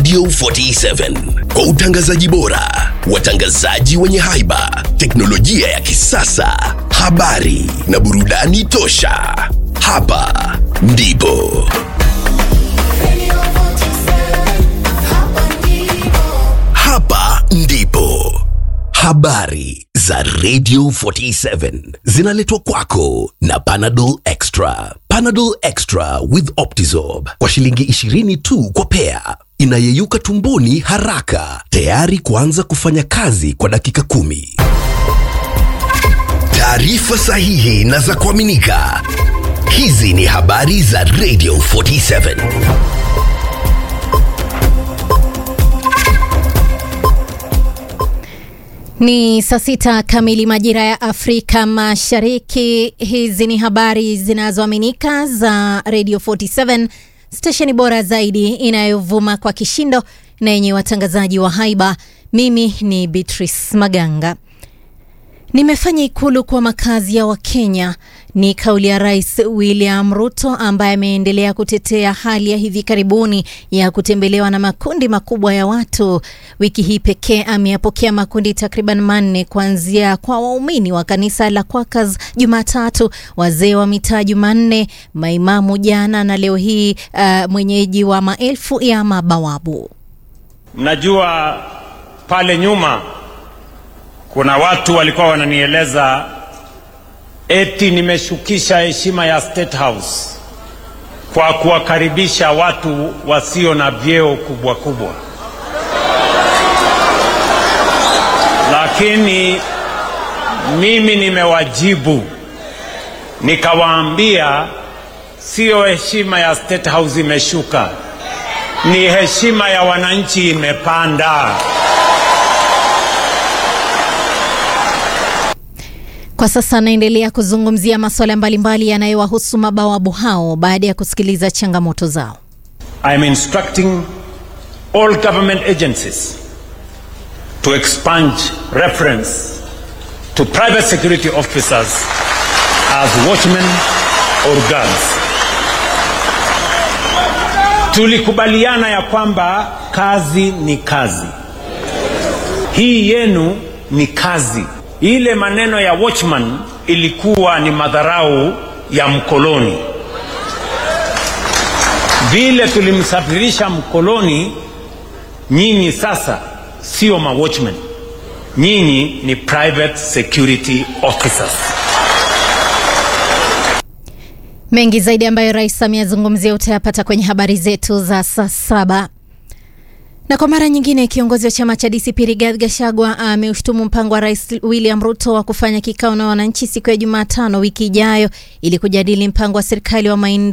Radio 47 kwa utangazaji bora, watangazaji wenye haiba, teknolojia ya kisasa, habari na burudani tosha. Hapa ndipo hapa ndipo habari za Radio 47 zinaletwa kwako na Panadol Extra. Panadol Extra with Optizorb kwa shilingi 20 tu kwa pea, inayeyuka tumboni haraka, tayari kuanza kufanya kazi kwa dakika kumi. Taarifa sahihi na za kuaminika. Hizi ni habari za Radio 47. Ni saa sita kamili majira ya Afrika Mashariki. Hizi ni habari zinazoaminika za Radio 47, stesheni bora zaidi inayovuma kwa kishindo na yenye watangazaji wa haiba. Mimi ni Beatrice Maganga. Nimefanya ikulu kwa makazi ya Wakenya ni kauli ya Rais William Ruto ambaye ameendelea kutetea hali ya hivi karibuni ya kutembelewa na makundi makubwa ya watu. Wiki hii pekee ameyapokea makundi takriban manne kuanzia kwa waumini wa kanisa la Quakers Jumatatu, wazee wa mitaa Jumanne, maimamu jana na leo hii uh, mwenyeji wa maelfu ya mabawabu. Mnajua pale nyuma kuna watu walikuwa wananieleza eti nimeshukisha heshima ya State House kwa kuwakaribisha watu wasio na vyeo kubwa kubwa, lakini mimi nimewajibu nikawaambia, siyo heshima ya State House imeshuka, ni heshima ya wananchi imepanda. Kwa sasa anaendelea kuzungumzia masuala mbalimbali yanayowahusu mabawabu hao baada ya kusikiliza changamoto zao. I am instructing all government agencies to expunge reference to private security officers as watchmen or guards. Tulikubaliana ya kwamba kazi ni kazi, hii yenu ni kazi. Ile maneno ya watchman ilikuwa ni madharau ya mkoloni. Vile tulimsafirisha mkoloni, nyinyi sasa sio ma watchman, nyinyi ni private security officers. Mengi zaidi ambayo Rais ameyazungumzia utayapata kwenye habari zetu za saa saba. Na kwa mara nyingine kiongozi wa chama cha DCP Rigathi Gachagua ameushtumu mpango wa Rais William Ruto wa kufanya kikao na wananchi siku ya Jumatano wiki ijayo ili kujadili mpango wa serikali wa maendeleo